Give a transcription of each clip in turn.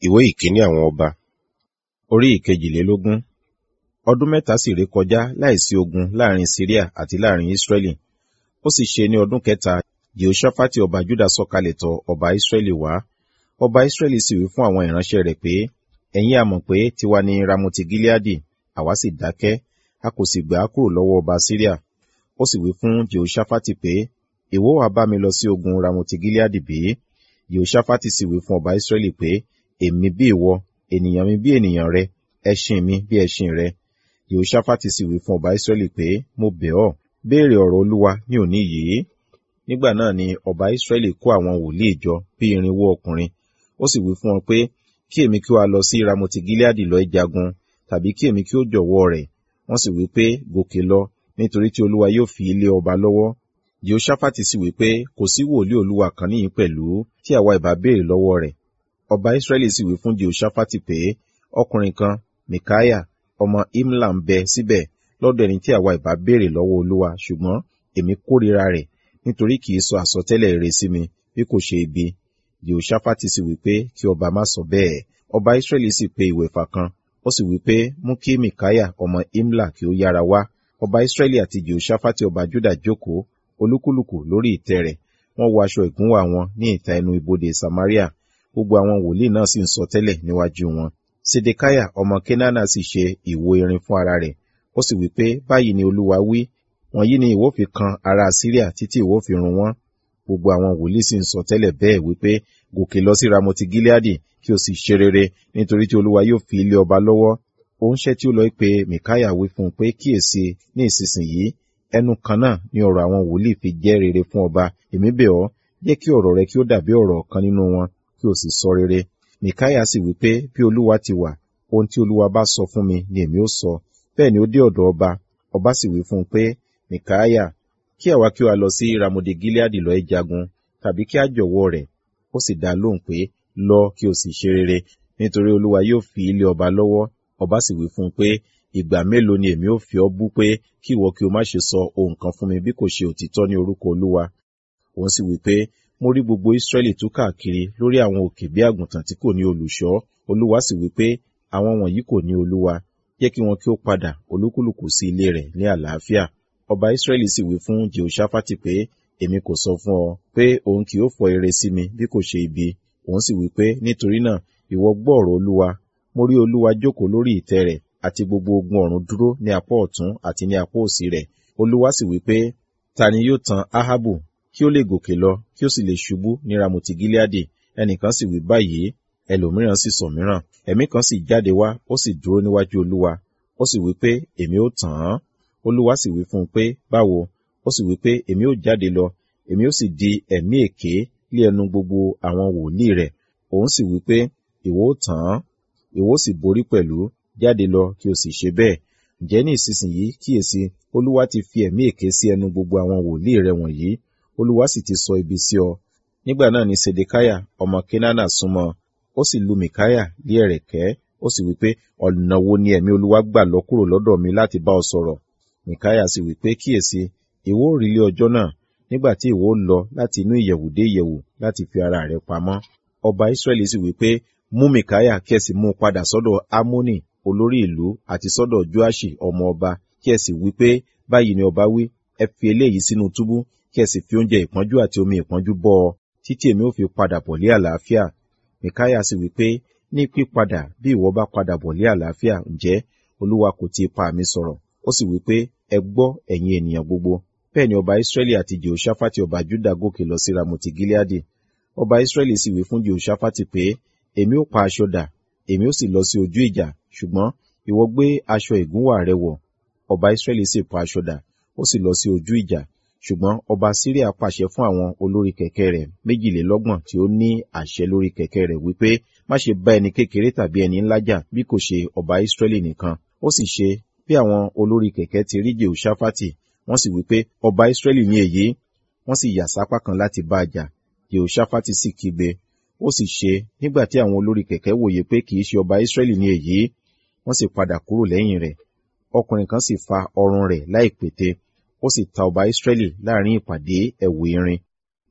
ìwé ìkíní àwọn ọba orí ìkejìlélógún ọdún mẹ́ta sì ré kọjá láìsí ogun láàrin syria àti láàrin israẹli ó sì ṣe ní ọdún kẹta jehoshaphat ọba juda sọ̀kalẹ̀ tọ̀ ọba israẹli wá ọba israẹli sì wí fún àwọn ìránṣẹ́ rẹ̀ pé ẹ̀yin a mọ̀ pé tiwa ni ramoti gileadi àwa sì dákẹ́ a kò sì gbà á kúrò lọ́wọ́ ọba syria ó sì wí fún jehoshaphat pé ìwọ wá bá mi lọ sí ogun ramoti gileadi bí jehoshaphat sì wí fún ọba israẹli pé èmi bí ìwọ ènìyàn mi bí ènìyàn rẹ ẹṣin mi bí ẹṣin rẹ jehoshaphat sì wí fún ọba israẹli pé mo bẹ̀ ọ́ béèrè ọ̀rọ̀ olúwa ní òní yìí nígbà náà ni ọba israẹli kó àwọn wòlíì jọ bí irinwó ọkùnrin ó sì wí fún wọn pé kí èmi kí ó lọ sí ramoti gileadi lọ jagun tàbí kí èmi kí ó jọ̀wọ́ rẹ̀ wọ́n sì wí pé gòkè lọ nítorí tí olúwa yóò fi ilé ọba lọ́wọ́ jehoshaphat sì wí pé kò sí wòlíì olúwa kan níyìn pẹ̀lú tí àwa ìbá béèrè lọ́wọ́ rẹ̀ ọba israẹli sì wí fún jehoshaphat pé ọkùnrin kan mikaya ọmọ imla ń bẹ síbẹ̀ lọ́dọ̀ ẹni tí àwa ìbá béèrè lọ́wọ́ olúwa ṣùgbọ́n èmi kórìíra rẹ̀ nítorí kì í sọ àsọtẹ́lẹ̀ rere sí mi bí kò ṣe ibi jehoshaphat sì wí pé kí ọba má sọ bẹ́ẹ̀ ọba israẹli sì pe ìwẹ̀fà kan ó sì wí pé mú kí mikaya ọmọ imla kí ó yára wá ọba israẹli àti jehoshaphat ọba juda jókòó olúkúlùkù lórí ìtẹ́ rẹ̀ wọ́n wọ aṣọ ìgúnwà wọn ní ìta ẹnu ibodè samaria gbogbo àwọn wòlíì náà sì ń sọ tẹ́lẹ̀ níwájú wọn sedekaya ọmọ kenana sì ṣe ìwo irin fún ara rẹ̀ ó sì wí pé báyìí ni olúwa wí wọ̀nyí ni ìwọ fi kan ará syria títí ìwọ fi run wọ́n gbogbo àwọn wòlíì sì ń sọ tẹ́lẹ̀ bẹ́ẹ̀ wípé gòkè lọ sí ramoti gileadi kí o sì ṣe rere nítorí tí olúwa yóò fi ilé ọba lọ́wọ́ oúnṣẹ́ tí ó lọ pé mikaya wí fún un pé kíyèsí ní ìsinsìnyí ẹnu kan náà ni ọ̀rọ̀ àwọn wòlíì fi jẹ́ rere fún ọba èmi bẹ̀ ọ́ jẹ́ kí ọ̀rọ̀ rẹ kí ó dàbí ọ̀rọ̀ kan nínú wọn kí o sì sọ rere mikaya sì wí pé bí olúwa ti wà ohun tí olúwa bá sọ fún mi ni èmi ó sọ bẹ́ẹ̀ ni ó dé ọ̀dọ̀ ọba ọba sì wí fún un pé mikaya kí àwa kí wa lọ sí ramode gileadi lọ jagun tàbí kí a jọ̀wọ́ rẹ̀ ó sì dá lóhùn pé lọ kí o sì ṣe rere nítorí olúwa yóò fi ilé ọba lọ́wọ́ ọba sì wí fún un pé ìgbà mélòó ni èmi ó fi ọ́ bú pé kí ìwọ kí o má ṣe sọ ohun kan fún mi bí kò ṣe òtítọ́ ní orúkọ olúwa òun sì wí pé mo rí gbogbo israẹli tú káàkiri lórí àwọn òkè bí àgùntàn tí kò ní olùṣọ́ olúwa sì wí pé àwọn wọ̀nyí kò ní olúwa jẹ́ kí wọn kí ó padà olúkúlùkù sí ilé rẹ̀ ní àlàáfíà ọba israẹli sì wí fún jehoshaphat pé èmi kò sọ fún ọ pé òun kì yóò fọ ire sí mi bí kò ṣe ibi òun sì wí pé nítorí náà ìwọ gbọ́ ọ̀rọ̀ olúwa mo rí olúwa jókòó lórí ìtẹ́ rẹ̀ àti gbogbo ogun ọ̀run dúró ní apá ọ̀tún àti ní apá òsì rẹ̀ olúwa sì wí pé ta ni yóò tan ahabu kí ó lè gòkè lọ kí ó sì lè ṣubú ní ramoti gileadi ẹnìkan sì wí báyìí ẹlòmíràn sì sọ mìíràn ẹ̀mí kan sì jáde wá ó sì dúró níwájú olúwa ó sì wí pé èmi ó tàn án olúwa sì wí fún un pé báwo ó sì wí pé èmi ó jáde lọ èmi ó sì di ẹ̀mí èké lé ẹnu gbogbo àwọn wòlíì rẹ̀ òun sì wí pé ìwọ ó tàn án ìwọ ó sì borí pẹ̀lú jáde lọ kí o sì ṣe bẹ́ẹ̀ ǹjẹ́ ní ìsinsìnyí kíyèsí olúwa ti fi ẹ̀mí èké sí ẹnu gbogbo àwọn wòlíì rẹ̀ wọ̀nyí olúwa sì ti sọ ibi sí ọ nígbà náà ni sedekaya ọmọ kenana súnmọ́ ó sì lu mikaya lé ẹ̀rẹ̀kẹ́ ó sì wípé ọ̀nà wo ni ẹ̀mí olúwa gbà lọ kúrò lọ́dọ̀ mi láti bá ọ sọ̀rọ̀ mikaya sì wípé kíyèsí ìwọ ò rí ilé ọjọ́ náà nígbà tí ìwọ lọ láti inú ìyẹ̀wù dé ìyẹ̀wù láti fi ara rẹ̀ pamọ́ ọba israẹli sì wípé mú mikaya kí ẹ sì mú un padà sọ́dọ̀ amoni olórí ìlú àti sọ́dọ̀ joashi ọmọ ọba kí ẹ sì wí pé báyìí ni ọba wí ẹ fi eléyìí sínú túbú kí ẹ sì fi oúnjẹ ìpọ́njú àti omi ìpọ́njú bọ́ ọ títí èmi ò fi padà bọ̀ lé àlàáfíà mikaya sì wí pé ní pípadà bí ìwọ bá padà bọ̀ lé àlàáfíà ǹjẹ́ olúwa kò ti pa mi sọ̀rọ̀ ó sì wí pé ẹ gbọ́ ẹ̀yin ènìyàn gbogbo bẹ́ẹ̀ ni ọba israẹli àti jehoshaphat ọba juda gòkè lọ sí ramoti gileadi ọba israẹli sì wí fún jehoshaphat pé èmi ó pa aṣọ dà èmi ó sì lọ sí ojú ìjà ṣùgbọ́n ìwọ gbé aṣọ ìgúnwà rẹ wọ̀ ọba israẹli sì pa aṣọ dà ó sì lọ sí ojú ìjà ṣùgbọ́n ọba syria pàṣẹ fún àwọn olórí kẹ̀kẹ́ rẹ̀ méjìlélọ́gbọ̀n tí ó ní àṣẹ lórí kẹ̀kẹ́ rẹ̀ wípé má ṣe bá ẹni kékeré tàbí ẹni ńlá jà bí kò ṣe ọba israẹli nìkan ó sì ṣe bí àwọn olórí kẹ̀kẹ́ ti rí jehoshaphat wọ́n sì wípé ọba israẹli ní èyí wọ́n sì yà sápá kan láti bá a jà jehoshaphat sì kígbe ó sì ṣe nígbà tí àwọn olórí kẹ̀kẹ́ wòye pé kì í ṣe ọba israẹli ní èyí wọ́n sì padà kúrò lẹ́yìn rẹ̀ ọkùnrin kan sì fa ọrùn rẹ̀ láìpète ó sì ta ọba israẹli láàrin ìpàdé ẹ̀wù irin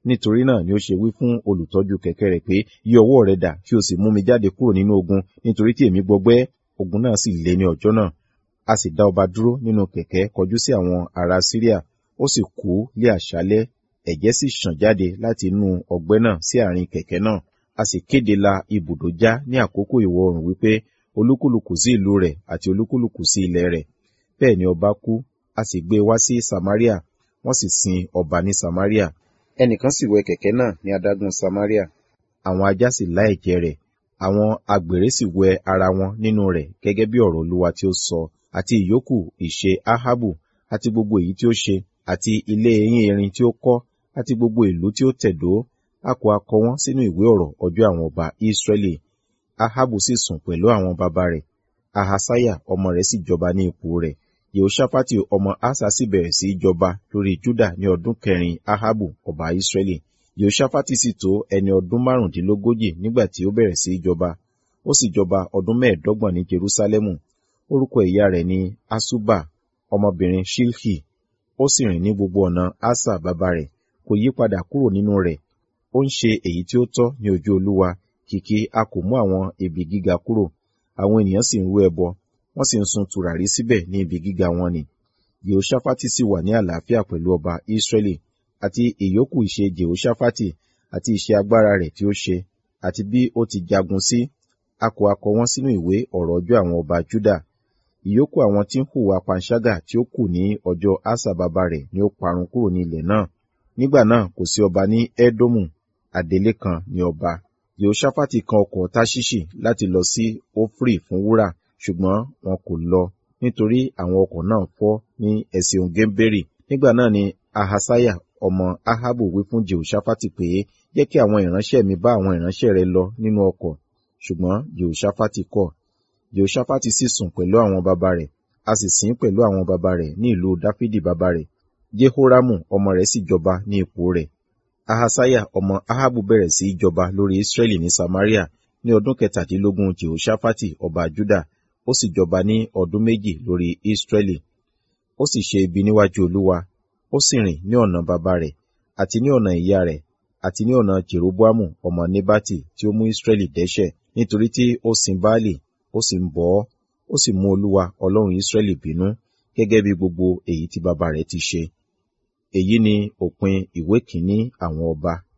nítorí náà ni ó ṣe wí fún olùtọ́jú kẹ̀kẹ́ rẹ̀ pé yí ọwọ́ rẹ dà kí o sì mú mi jáde kúrò nínú ogun nítorí tí èmi gbọgbẹ́ ogun náà sì le ní ọjọ́ náà a sì dá ọba dúró nínú kẹ̀kẹ́ kọjú sí àwọn ará Síríà ó sì kú lé àṣálẹ́ ẹ̀jẹ̀ sì ṣàn jáde láti inú ọgbẹ́ náà sí àárín kẹ̀kẹ́ náà a sì kéde la ibùdó já ní àkókò ìwọ̀ oòrùn wípé olúkúlùkù sí ìlú rẹ̀ àti olúkúlùkù sí ilẹ̀ rẹ̀ bẹ́ẹ̀ ni ọba kú a sì gbé e wá sí Samaria wọ́n sì sin ọba ní Samaria ẹnìkan sì wẹ kẹ̀kẹ́ náà ní adágún Samaria àwọn ajá sì lá ẹ̀jẹ̀ rẹ̀ àwọn agbèrè sì wẹ ara wọn nínú rẹ̀ gẹ́gẹ́ bí ọ̀rọ̀ Olúwa tí ó sọ àti ìyókù ìṣe Ahabu àti gbogbo èyí tí ó ṣe àti ilé eyín erin tí ó kọ́ àti gbogbo ìlú tí ó tẹ̀dó a kò akọ wọn sínú ìwé ọ̀rọ̀ ọjọ́ àwọn ọba Israẹli Ahabu sì sùn pẹ̀lú àwọn baba rẹ̀ Ahasaya ọmọ rẹ̀ sì jọba ní ipò rẹ̀ Yehoṣafati ọmọ Asa sì bẹ̀rẹ̀ sí í jọba lórí Juda ní ọdún kẹrin Ahabu ọba Israẹli Yehoṣafati sì tó ẹni ọdún márùndínlógójì nígbà tí ó bẹ̀rẹ̀ sí í jọba ó sì jọba ọdún mẹ́ẹ̀ẹ́dọ́gbọ̀n ní Jerusalemu orúkọ ìyá rẹ̀ ni Asuba ọmọbìnrin Shilhi ó sì rìn ní gbogbo ọ̀nà Asa bàbá rẹ̀ kò yí padà kúrò nínú rẹ̀ ó ń ṣe èyí tí ó tọ́ ní ojú Olúwa kìkì a kò mú àwọn ibi gíga kúrò àwọn ènìyàn sì ń rú ẹbọ wọ́n sì ń sun tùràrí síbẹ̀ ní ibi gíga wọn ni Jehoṣafati sì wà ní àlàáfíà pẹ̀lú ọba Israẹli àti ìyókù ìṣe Jehoṣafati àti iṣẹ́ agbára rẹ̀ tí ó ṣe àti bí ó ti jagun sí a kò akọ wọn sínú ìwé ọ̀rọ̀ ọjọ́ àwọn ọba Juda ìyókù àwọn tí ń hùwà panṣágà tí ó kù ní ọjọ́ Asa bàbá rẹ̀ ni ó parun kúrò ní ilẹ̀ náà nígbà náà kò sí ọba ní Édómù adelé kan ní ọba Yehoṣafati kan ọkọ̀ Táṣíṣì láti lọ sí Ofri fún wúrà ṣùgbọ́n wọn kò lọ nítorí àwọn ọkọ̀ náà fọ́ ní ẹ̀sìn Gẹ́mbérì nígbà náà ni Ahasaya ọmọ Ahabu wí fún Jehoṣafati pé jẹ́ kí àwọn ìránṣẹ́ mi bá àwọn ìránṣẹ́ rẹ lọ nínú ọkọ̀ ṣùgbọ́n Jehoṣafati kọ̀ Jehoṣafati sì sùn pẹ̀lú àwọn baba rẹ̀ a sì sìn pẹ̀lú àwọn baba rẹ̀ ní ìlú Dáfídì baba rẹ̀ Jehoramu ọmọ rẹ̀ sì jọba ní ipò rẹ̀ Ahasaya ọmọ Ahabu bẹ̀rẹ̀ sí í jọba lórí Israẹli ní Samaria ní ọdún kẹtàdínlógún Jehoṣafati ọba Juda ó sì jọba ní ọdún méjì lórí Israẹli ó sì ṣe ibi níwájú Olúwa ó sì rìn ní ọ̀nà baba rẹ̀ àti ní ọ̀nà ìyá rẹ̀ àti ní ọ̀nà Jeroboamu ọmọ Nebati tí ó mú Israẹli dẹ́ṣẹ̀ nítorí tí ó sin Baali ó sì ń bọ̀ ọ́ ó sì mú Olúwa Ọlọ́run Israẹli bínú gẹ́gẹ́ bí gbogbo èyí tí baba rẹ̀ ti ṣe èyí ni òpin ìwé kìíní àwọn ọba